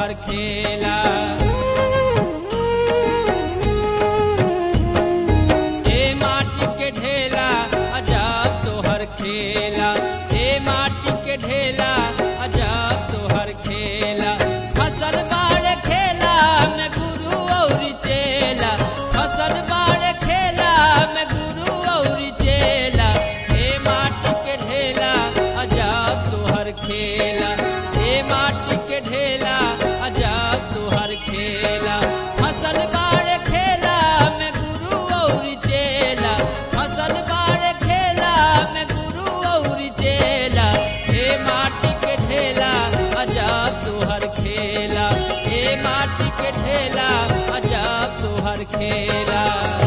तोहर खेला ए माटी के ढेला अजब तोहर खेला ए माटी के ढेला अजब तोहर खेला फसल बाड़ खेला में गुरु और चेला फसल बाड़ खेला में गुरु और चेला ए माटी के ढेला अजब तोहर खेला ए माटी के ढेला अजब तोहर खेला फसल बाड़ खेला में गुरु और चेला फसल बाड़ खेला में गुरु और चेला हे माटी के ढेला अजब तोहर खेला हे माटी के ढेला अजब तोहर खेला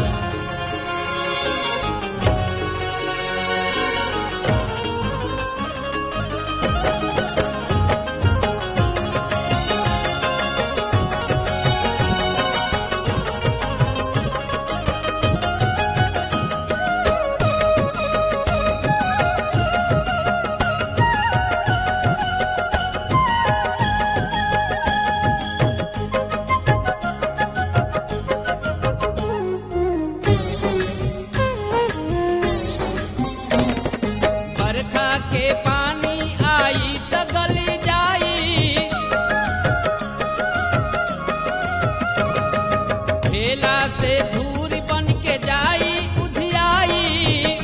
बरखा के पानी आई त गली जाई ठेला से धूर बन के जाई उधियाई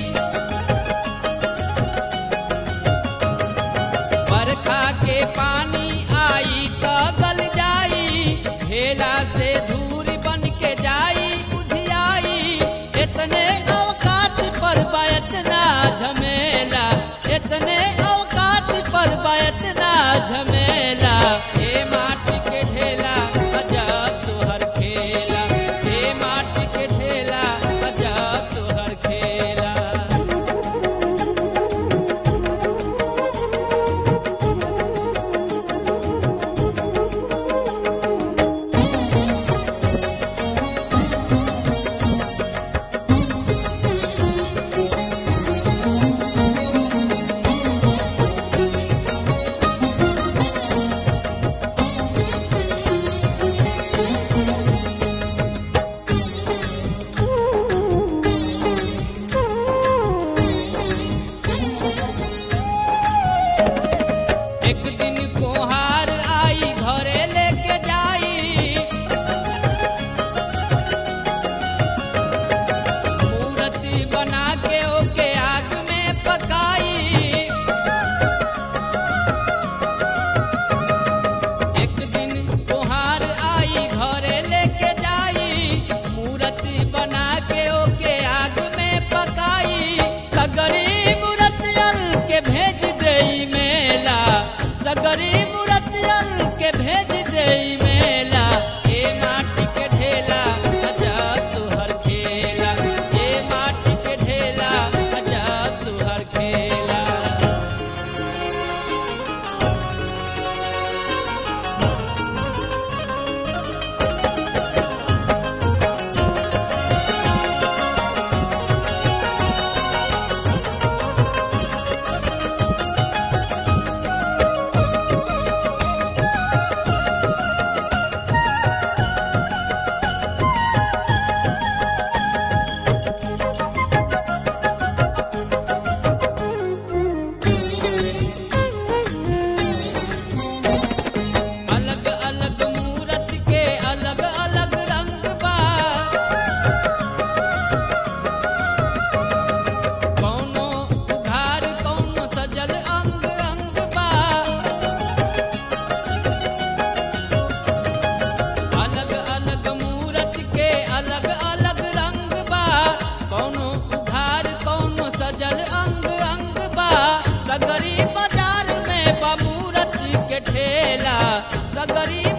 बरखा के पानी आई त गल जाई ठेला से धूर बन के जाई उधियाई इतने अवकात पर बा इतना झमेला इतने अवकात पर बा इतना झमेला हे माटी के ढेला अजब तोहर खेला हे माटी के ढेला अजब तोहर खेला एक दिन कोहार आई घरे लेके जाई मूर्ति बना के ओके आग में पकाई एक दिन कोहार आई घरे लेके जाई मूर्ति बना के ओके आग में पकाई सगरी मूर्तियन के भेज देई मेला सगरी मूर्तियन के भेज देई मेला ए माटी के ढेला अजब तुहर खेला ए माटी के ढेला अजब तुहर खेला अलग अलग मूरत के अलग अलग रंग बा कौनो उघार कौनो सजल अंग अंग बा अलग अलग मूरत के अलग अलग रंग बा कौनो उघार कौनो सजल अंग अंग बा सगरी बाजार में बा मूरत के ठेला सगरी